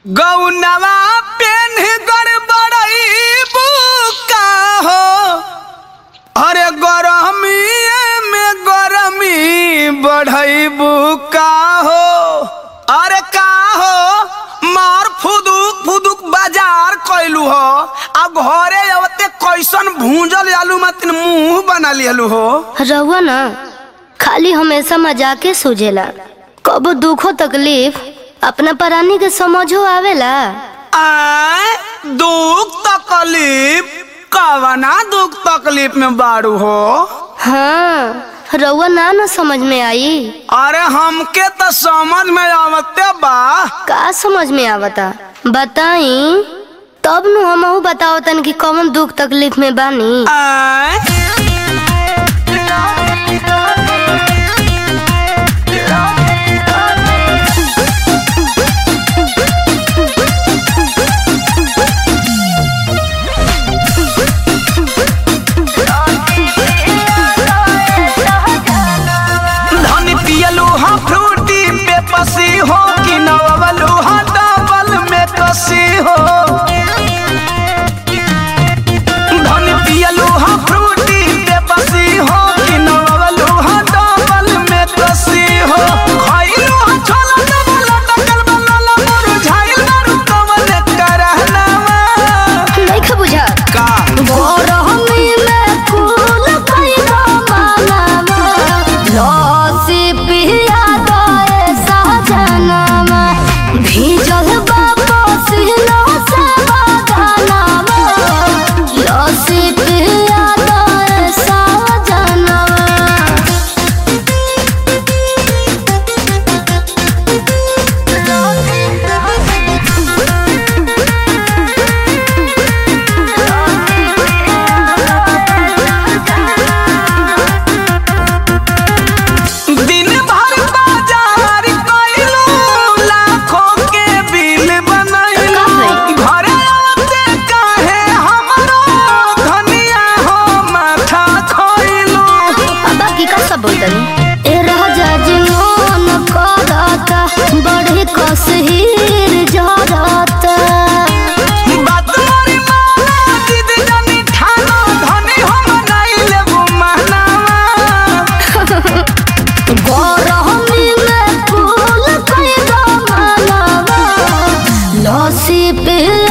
गौनवा PAN गड़बड़ई बुका हो अरे गरमी में गरमी बढ़ई बुका हो अरे का हो मार फुदुक फुदुक बाजार कैलू हो अब घरे अवते कैसन भूंजल आलू मतिन मुंह बना लियलू हो रहुआ ना खाली हमेशा मजाके सूझेला कबो दुखो तकलीफ अपना परानी के समझो आवेला आय दुख तकलीफ कवना दुख तकलीफ में बाड़ू हो हाँ रहुआ ना ना समझ में आई अरे हमके तो समझ में आवते बा का समझ में आवता बताई तब नु हमहू बताओ तन कि कौन दुख तकलीफ में बानी आय धनी पियलू हा फ्रूटी पे पसी हो कि नवलू हा डबल में कसी हो धनी पियलू हा फ्रूटी पे पसी हो कि नवलू हा डबल में कसी हो खइलू हा छोला डबल डकल बलला मुरझाइल बारू कवल करहनावा नहीं खा बुझा का गरमी में फूल खइबा मालावा लस्सी पिया दए सहजनामा भीजल बा पसीना से बदनामा लस्सी पिया दए सहजनामा दिन भर बाजार कइलू लाखों के बिल बनइलू घरे आते काहे हमरो धनिया हो माथा खोइलू अब की का सब बोलतनी ए राजा जी मोन करता बड़ी कसहीर जरता बात मोरी माना जिद जनी ठानो धनी हम नहीं लेबू महनावा गरमी में फूल कइबा मालावा लस्सी पिया